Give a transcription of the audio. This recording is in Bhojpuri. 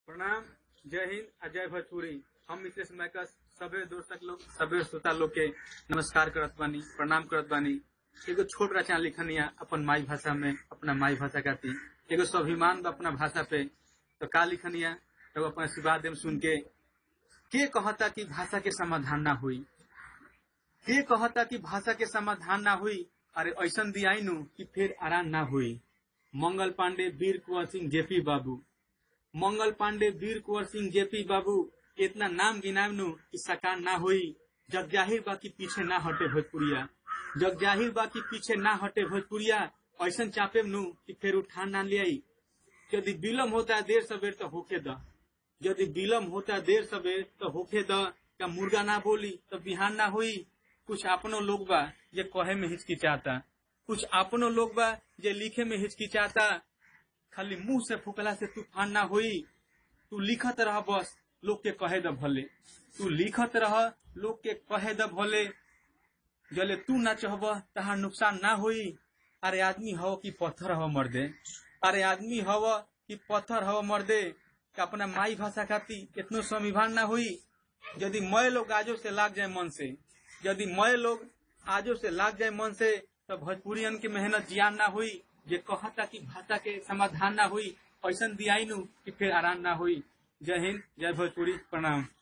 प्रणाम जय हिंद आ जय भोजपुरी हम मिसेस मैकस सबे दोस्तक लोग सबे श्रोता लोग के नमस्कार करत बानी प्रणाम करत बानी एगो छोट रचना लिखनिया अपन माई भाषा में अपना माई भाषा खाती एगो स्वाभिमान बा अपना भाषा पे तो का लिखनिया तो अपना आशीर्वाद देम सुन के के कहता कि भाषा के समाधान ना हुई के कहता कि भाषा के समाधान ना हुई अरे ऐसन दियाई नु कि फिर आराम ना हुई मंगल पांडे वीर कुंवर सिंह जेपी बाबू मंगल पांडे वीर कुंवर सिंह जेपी बाबू इतना नाम गिनाम नु कि सकार ना हुई जग जाहिर बा कि पीछे ना हटे भोजपुरिया जग जाहिर बा कि पीछे ना हटे भोजपुरिया ऐसन चापे नु कि फिर उठान ना ले यदि विलम्ब होता है देर सवेर तो होके द यदि विलम्ब होता है देर सवेर तो होके द क्या मुर्गा ना बोली तो बिहान ना हुई कुछ अपनो लोग बा जे कहे में हिचकिचाता कुछ अपनो लोग बा जे लिखे में हिचकिचाता खाली मुंह से फुकला से तूफान ना हुई तू लिखत रह बस लोग के कहे द भले तू लिखत रह लोग के कहे द भले जले तू ना चाहब तहार नुकसान ना हुई अरे आदमी हव कि पत्थर हव मर्दे अरे आदमी हव कि पत्थर हव मर्दे कि अपना माई भाषा खाती इतनो स्वाभिमान ना हुई यदि मय लोग आजो से लाग जाए मन से यदि मय लोग आजो से लाग जाए मन से तो भोजपुरियन की मेहनत जियान ना हुई जे कहता कि भाषा के समाधान ना हुई ऐसा दियाई नु कि फिर आराम ना हुई जय हिंद जय भोजपुरी प्रणाम